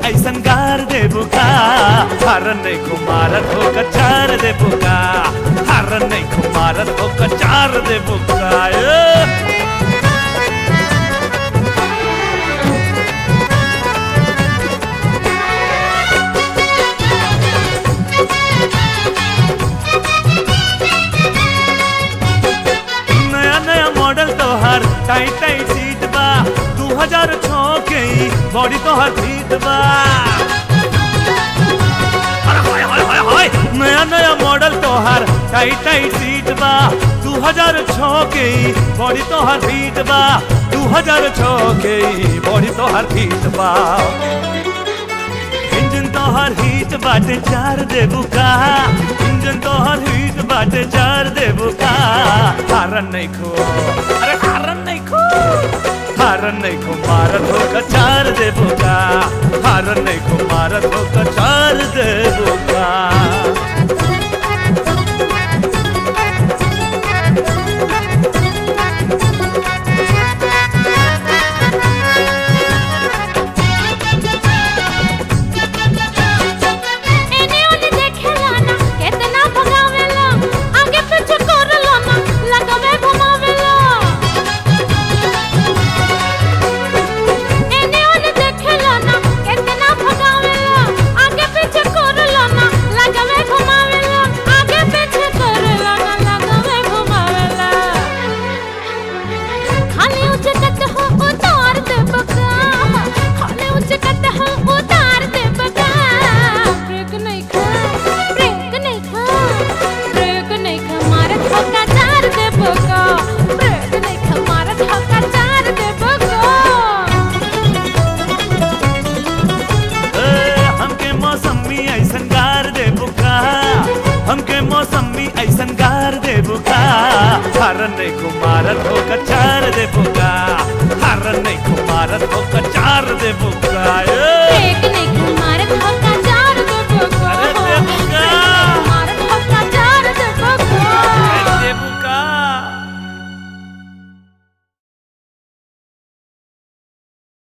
ऐसन गार दे बुका हरन नहीं कुमारत हो कचार दे बुका हरन नहीं कुमारत हो कचार दे बुका ए! नया नया मॉडल तोहर टाइट टाइट सीट बा दू हजार छो के ही बॉडी तोहर फिट बा अरे हाय हाय हाय हाय नया नया मॉडल तोहर टाइट टाइट सीट बा दू हजार छो के ही बॉडी तोहर फिट बा दू हजार छो के ही बॉडी तोहर फिट बा इंजन तोहर हीट बाटे चार देबू का इंजन तोहर हीट बाटे चार देबू का हारन नहीं खो अरे हारन नहीं खो हारन नहीं खो मारत हो का चार देबू का हारन नहीं खो मारत हो का चार देबू का एने ओने देखेला ना केतना भगावेला आगे पीछे करला ना लगवे घुमावेला एने ओने देखेला ना केतना भगावेला आगे पीछे करला ना लगवे घुमावेला आगे पीछे करला ना लगवे घुमावेला खाली उचकत हो उतार दे बका खाली उचकत हो उतार दे बका ब्रेक नहीं खा ब्रेक नहीं खा ब्रेक नहीं खा मारत हो का चार दे बका ब्रेक नहीं खा मारत हो का चार दे बका ए, हमके मौसमी ऐसन गार दे बुका हमके मौसमी ऐसन गार दे बुका हरन नहीं कुमारत हो कचार दे बुका हरन नहीं कुमारत हो कचार दे बुका ए! ब्रेक